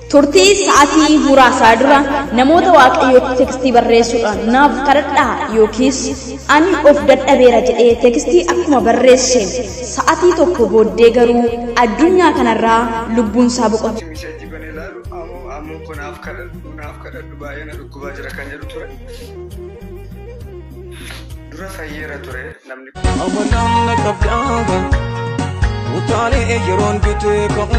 Turtii sa'aatii muraasaa dura namoota waaqayyootti tekstii barreessuudhaan naaf kadhadhaa yookiis ani of dadhabeera jedhee tekstii akkuma barreesseen sa'aatii tokko booddee garuu addunyaa kanarraa lubbuun isaa boqote. Miseenji kan ilaalu ammoo ammoo kun naaf kadhadhu naaf kadhadhu baay'ee na dhukkubaa jira kan jedhu ture. Dura fayyeera ture namni kun. Amanaan na qabdaaba utaalee yeroon bitee ka'u.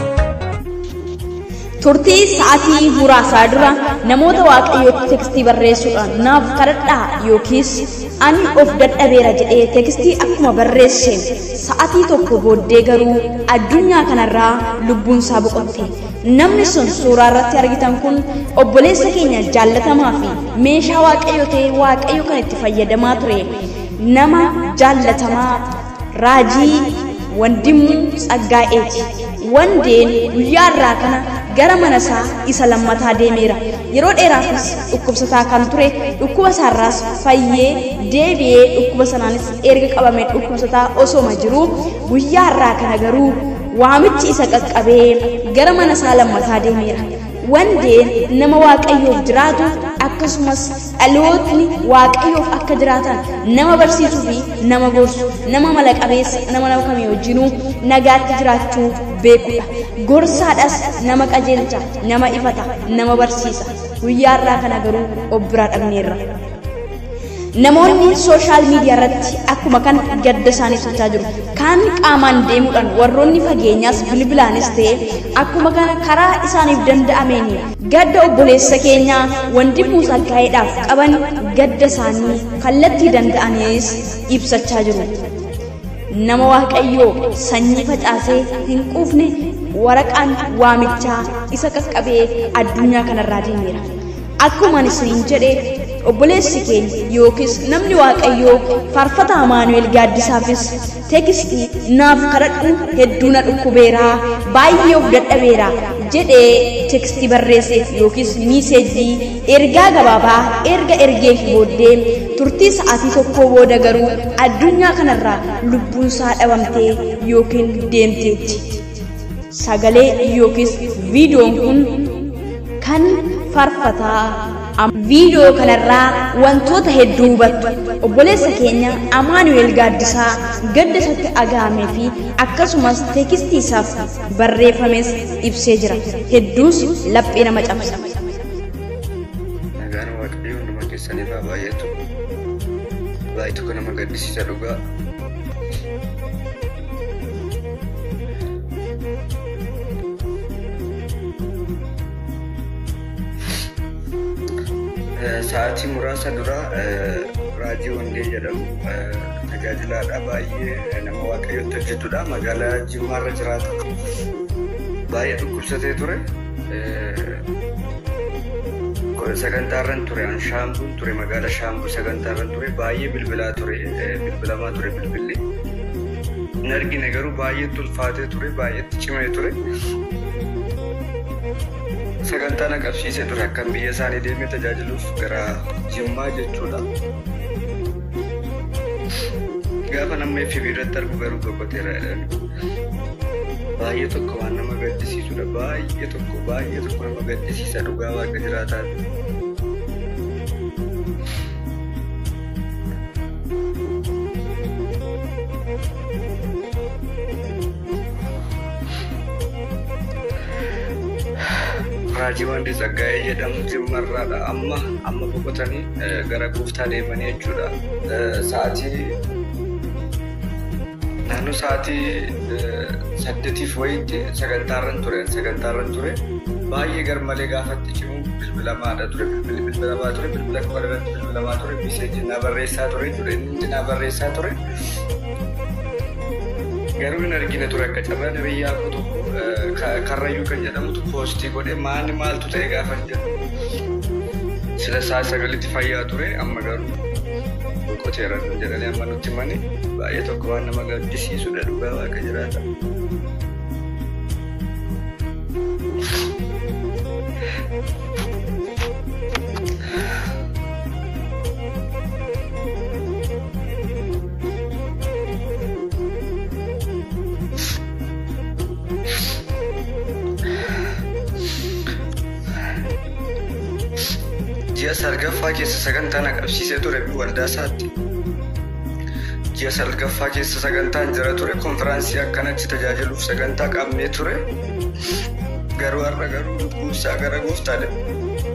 Turtii sa'aatii muraasaa dura namoota waaqayyootti tekstii barreessuudhaan naaf kadhadhaa yookiis ani of dadhabeera jedhee tekstii akkuma barreesseen sa'aatii tokko booddee garuu addunyaa kanarraa lubbuun isaa boqotte. Namni sun suuraa irratti argitan kun obboleessa keenya jaallatamaa fi meeshaa waaqayyo ta'ee waaqayyo kan itti fayyadamaa ture nama jaallatamaa raajii wandimuu tsaggaa'eeti. Wandeen guyyaa irraa kana gara mana isaa isa lammataa deemeera. Yeroo dheeraafis dhukkubsataa kan ture dhukkuba isaarraas fayyee deebi'ee dhukkuba sanaanis erga qabamee dhukkubsataa osooma jiruu guyyaa irraa kana garuu waamichi isa qaqqabee gara mana isaa lammataa deemeera. Wandeen nama waaqayyoof jiraatu akkasumas dhalootni waaqayyoof akka jiraatan nama barsiisuu fi nama gorsu nama mala qabeessa nama nama kamii wajjinuu nagaatti jiraachuu beekudha. Gorsaadhas nama qajeelcha, nama ifata, nama barsiisa. Guyyaa irraa kana garuu of biraa dhabneerra. Namoonni sooshaal miidiyaa irratti akkuma kan gadda isaanii ibsachaa jiru. Kaan qaamaan deemuudhaan warroonni fageenyaas bilbilaanis ta'e akkuma kana karaa isaaniif danda'ameen gadda obboleessa keenyaa wandimuu saggaa'eedhaaf qaban gadda isaanii kallattii danda'aniis ibsachaa jiru. Nama waaqayyoo sanyii facaasee hin quufne waraqaan waamichaa isa qaqqabee addunyaa kanarraa deemeera. Akkuma isiniin jedhe obboleessi keenya yookiis namni waaqayyoo faarfata Amaanu'el gaaddisaafis tekstii naaf kadhadhu hedduu na dhukkubeeraa baay'ee of dadhabeera jedhee tekstii barreesseef yookiis miiseejii ergaa gabaabaa erga ergeef booddee turtii sa'aatii tokkoo booda garuu addunyaa kanarraa lubbuun isaa dhabamtee yookiin deemteetti. Sagalee yookiis viidiyoon kun kan faarfataa viidiyoo kanarraa wantoota hedduu hubattu obboleessa keenya amaanu'el gaaddisaa gadda isatti dhaga'amee fi akkasumas teekistii isaaf barreeffames ibsee jira hedduus laphee nama cabsa. Nagaan waaqayyoo hunduma keessaniif haa baay'atu. Baay'ee kan nama gaddisiisa dhugaa. Sa'aatii muraasa dura raajii wandee jedhamu tajaajilaadha baay'ee nama waaqayyotti hojjetudha magaalaa jimmaarra jiraata baay'ee dhukkubsatee ture sagantaarran ture an shaambuun ture magaalaa shaambuu sagantaarran ture baay'ee bilbilaa ture bilbilamaa ture bilbilli hin argine garuu baay'eetti ulfaatee ture baay'eetti cimee ture sagantaa na qabsiise ture akkan biyya isaanii deemee tajaajiluuf gara jimmaa jechuudha. Gaafa namni fi biirratti argu garuu boqoteera jedhani. Baay'ee tokko waan nama gaddisiisudha. Baay'ee tokko baay'ee tokko nama gaddisiisa dhugaa waaqa jiraataa. Raajii Wandii Tsaggaayee jedhamu jimmarraadha. Amma amma boqotanii gara gooftaa deemanii jechuudha. Sa'aatii naannoo sa'aatii saddeetiif wayiitti sagantaarran ture sagantaarran ture baay'ee garmalee gaafatti cimu bilbilamaadha ture bilbilli bilbilamaa ture bilbila qofa irratti bilbilamaa ture miseejii naa barreessaa ture ture inni naa barreessaa ture. Garuu hin argine ture akka carraa nabiyyaa akka tokko karrayyuu kan jedhamutu poostii godhe maani maaltu ta'e gaafa jedhu sila isaa sagalitti fayyaa ture amma garuu boqoteera jedhanii amma nutti mani baay'ee tokko waan nama gaddisiisudha dhugaa waaqa jiraata. ji'a salgaffaa keessa sagantaan qabsiisee ture waldaa isaatti. Ji'a salgaffaa keessa sagantaan jira ture konfiraansii akkanatti tajaajiluuf sagantaa qabnee ture. Garuu har'a garuu lubbuunsaa gara gooftaa deema.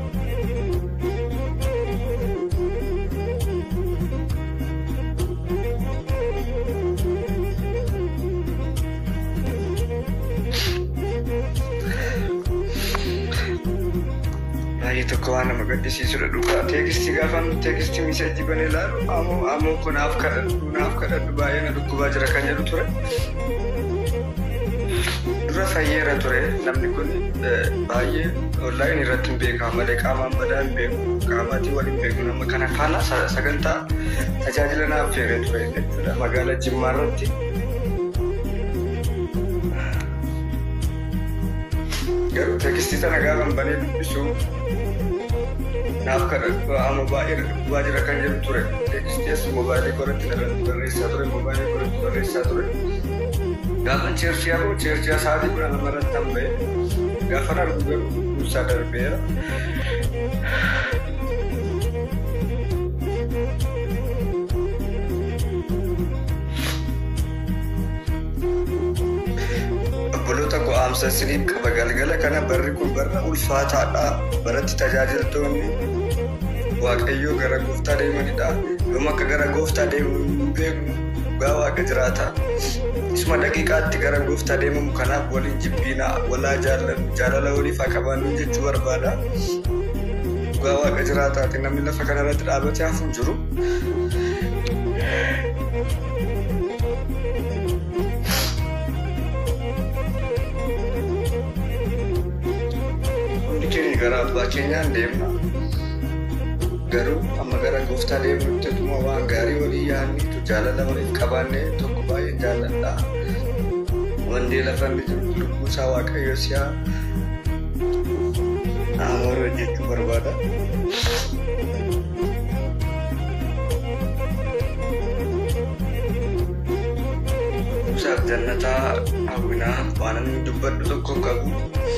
baay'ee tokko waan nama gaddisiisudha dhugaa teekistii gaafan teekistii miseejii banee ilaalu ammoo ammoo kun naaf kadhadhu naaf kadhadhu baay'ee na dhukkubaa jira kan jedhu ture. Dura fayyeera ture namni kun baay'ee onlaayin irratti hin beekamu malee qaamaan badaa hin beeku qaamaatii waliin beeku nama kana faana sagantaa tajaajila naaf feeree ture jechuudha magaalaa Jimmaa irratti. Garuu teekistii sana gaafan banee dubbisu naaf kadhadhu amma baay'ee dhukkubaa jira kan jedhu ture. Teekistii mobaayilii koratti barreessaa ture mobaayilii koratti barreessaa ture. Gaafa cheerchii hafu cheerchii sa'aatii kudha lama irratti han ba'e gaafa argu garuu ibsaa darbeera. Obboloota go'aamsa isiniif qaba galgala kana barri kun barra ulfaataadha. Baratti tajaajiltoonni Waaqayyoo gara gooftaa deemanidha. Yoom akka gara gooftaa deemu hin beeknu dhugaa waaqa jiraata. Isuma daqiiqaatti gara gooftaa deemamu kanaaf waliin jibbiinaa walaa jaalala waliif haa qabaannu jechuu barbaada. Dhugaa waaqa jiraataati namni lafa kanarratti dhaabatee hafu hin jiru. Hundi keenya gara abbaa keenyaan deemna. Garuu amma gara gooftaa deemuutti dhuma waan gaarii walii yaadniitu jaalala waliif qabaannee tokko baay'ee jaalladha. Wandee lafa inni jiru lubbuu isaa waaqayyo si'a amoora jechuu barbaada. Isaaf jannataa hawwinaa waan inni dubbadhu tokko hin qabu.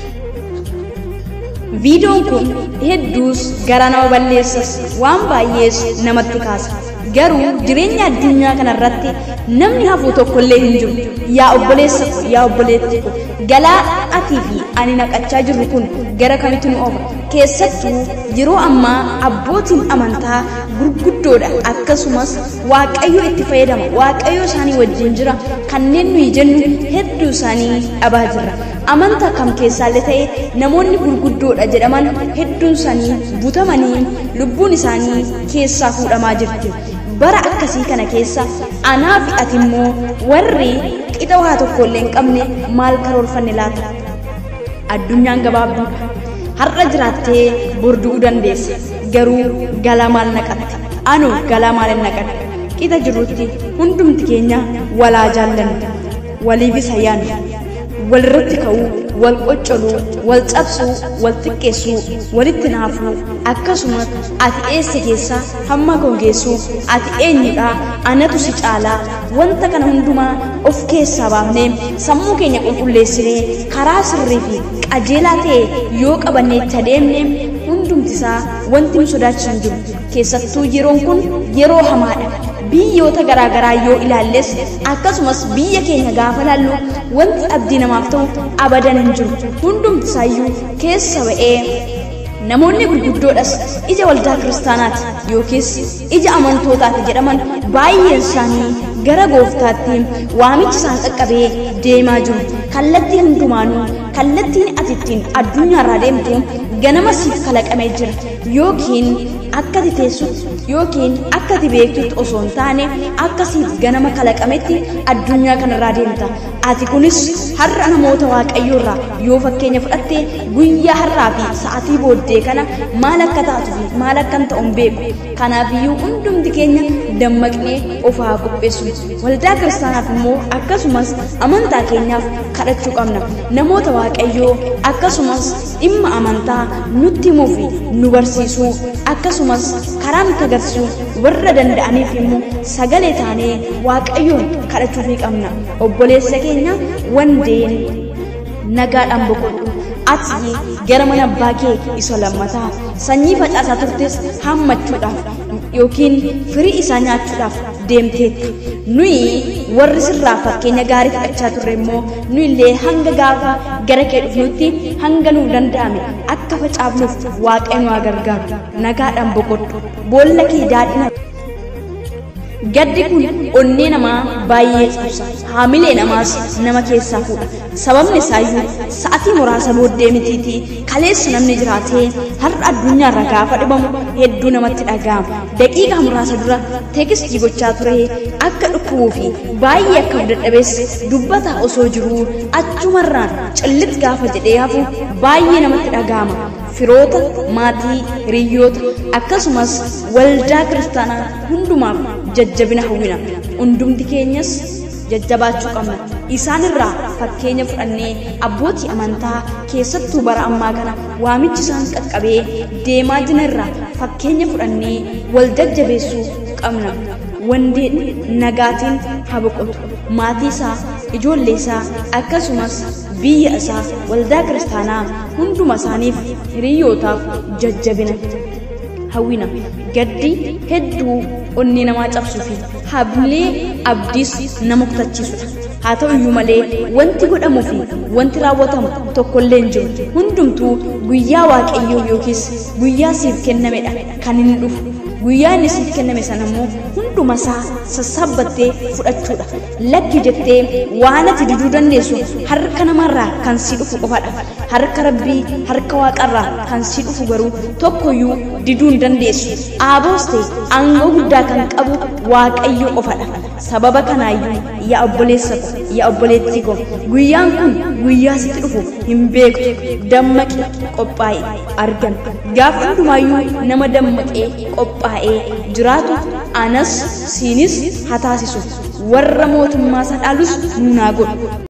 Viidiyoon kun hedduus gara nama balleessas waan baay'ees namatti kaasa. Garuu jireenya addunyaa kanarratti namni hafuu tokkollee hin jiru. Yaa obboleessa ko, yaa obboleetti ko, galaa atii fi ani naqachaa jirru kun gara kamitti nu oofa? Keessattuu yeroo ammaa abbootiin amantaa gurguddoodha akkasumas waaqayyo itti fayyadama waaqayyo isaanii wajjin jira kanneen nuyi jennu hedduu isaanii dhabaa jirra. Amantaa kam keessaallee ta'e namoonni gurguddoodha jedhaman hedduun isaanii butamanii lubbuun isaanii keessaa fuudhamaa jirti. Bara akkasii kana keessa anaa fi ati immoo warri qixa waa tokkollee hin qabne maal karoorfanne laata? Addunyaan gabaabduudha. Har'a jiraattee bor du'uu dandeessa. Garuu galaa maal naqatte? Anu galaa maal hin naqadhe? Qixa jirrutti hundumti keenya walaa jaallanna. Waliifis hayyaanna. walirratti ka'uu, wal qoccoluu, wal cabsuu, wal xiqqeessuu, walitti naafuu, akkasumas ati eessa keessaa hamma koo geessuu, ati eenyudha, anatu si caalaa, wanta kana hundumaa of keessaa baafnee sammuu keenya qulqulleessinee karaa sirrii fi qajeelaa ta'e yoo qabannee itti adeemne hundumti isaa wanti nu sodaachisu hin jiru. Keessattuu yeroon kun yeroo hamaadha. biyyoota garaagaraa yoo ilaalles akkasumas biyya keenya gaafa laallu wanti abdii namaaf ta'u abadan hin jiru hundumti isaayyuu keessa ba'ee namoonni gurguddoodhas ija waldaa kiristaanaati yookiis ija amantootaati jedhaman baay'een isaanii gara gooftaatti waamichi isaan qaqqabee deemaa jiru kallattii hundumaanuu kallattiin ati ittiin addunyaarraa deemtu ganama siif kalaqamee jira yookiin akka ati teessutti yookiin akka ati beektutti osoo hin taane akka siif ganama kalaqametti addunyaa kanarraa deemta ati kunis har'a namoota waaqayyoorraa yoo fakkeenya fudhatte guyyaa har'aa fi sa'atii booddee kana maal akka taatu fi maal akka hin ta'u hin beeku kanaafiyyuu hundumti keenya dammaqnee of haa qopheessu waldaa kiristaanaaf immoo akkasumas amantaa keenyaaf kadhachuu qabna namoota waaqayyoo akkasumas dhimma amantaa nutti himuu fi nu barsiisuu akkasumas karaa nutti agarsiisuu warra danda'aniif immoo sagalee taanee waaqayyoon kadhachuufii qabna obboleessa keenya wandeen nagaadhaan boqodhu ati gara mana abbaa kee isa lammataa sanyii facaasaa turtes hammachuudhaaf yookiin firii isaa nyaachuudhaaf deemteetti nuyi warri sirraa fakkeenya gaarii fudhachaa turre immoo nu illee hanga gaafa gara kee dhufnutti hanga nuu danda'ame akka facaafnuuf waaqayyo nu haa gargaaru nagaadhaan boqodhu boolla kee daadhina Gaddi kun onnee namaa baay'ee cabsa. Haamilee namaas nama keessaa fuudha. Sababni isaayyuu sa'atii muraasa booddee mitiitii kaleessa namni jiraatee har'a addunyaarra gaafa dhibamu hedduu namatti dhaga'ama. Daqiiqaa muraasa dura teekistii gochaa ture akka dhukkubuu fi baay'ee akka dadhabees dubbataa osoo jiruu achumarraan cillit gaafa jedhee hafu baay'ee namatti dhaga'ama. Firoota, maatii, hiriyoota akkasumas waldaa kiristaanaa hundumaaf jajjabina hawwina. Hundumti keenyas jajjabaachuu qabna. Isaan irraa fakkeenya fudhannee abbootii amantaa keessattuu bara ammaa kana waamichi isaan qaqqabee deemaa jiran irraa fakkeenya fudhannee wal jajjabeessuu qabna. Wandeen nagaatiin haa boqotu. Maatii isaa, ijoollee isaa akkasumas biyya isaa waldaa kiristaanaa hunduma isaaniif hiriyootaaf jajjabina hawwina gaddi hedduu onnee namaa cabsuu fi hamilee abdiis nama kutachiisudha. Haa ta'u iyyuu malee wanti godhamuu fi wanti raawwatamu tokkollee hin jiru. Hundumtuu guyyaa waaqayyoo yookiis guyyaa siif kennamedha kan inni dhufu. Guyyaa inni siif kenname sana immoo hunduma isaa sassaabbattee fudhachuudha. Lakki jettee waan ati diduu dandeessu harka namarraa kan si dhufu qofadha. Harka rabbii harka waaqarraa kan si dhufu garuu tokkoyyuu diduu hin dandeessu. Aaboos ta'e aangoo guddaa kan qabu waaqayyo qofadha. Sababa kanaayyuu yaa obboleessa ko yaa obboleettii ko guyyaan kun guyyaa sitti dhufu hin beektu dammaqi qophaa'e argame. Gaafa hundumaayyuu nama dammaqee qophaa'ee jiraatu anas siinis haa taasisu warra mootummaa isaa dhaalus nunaa godhu.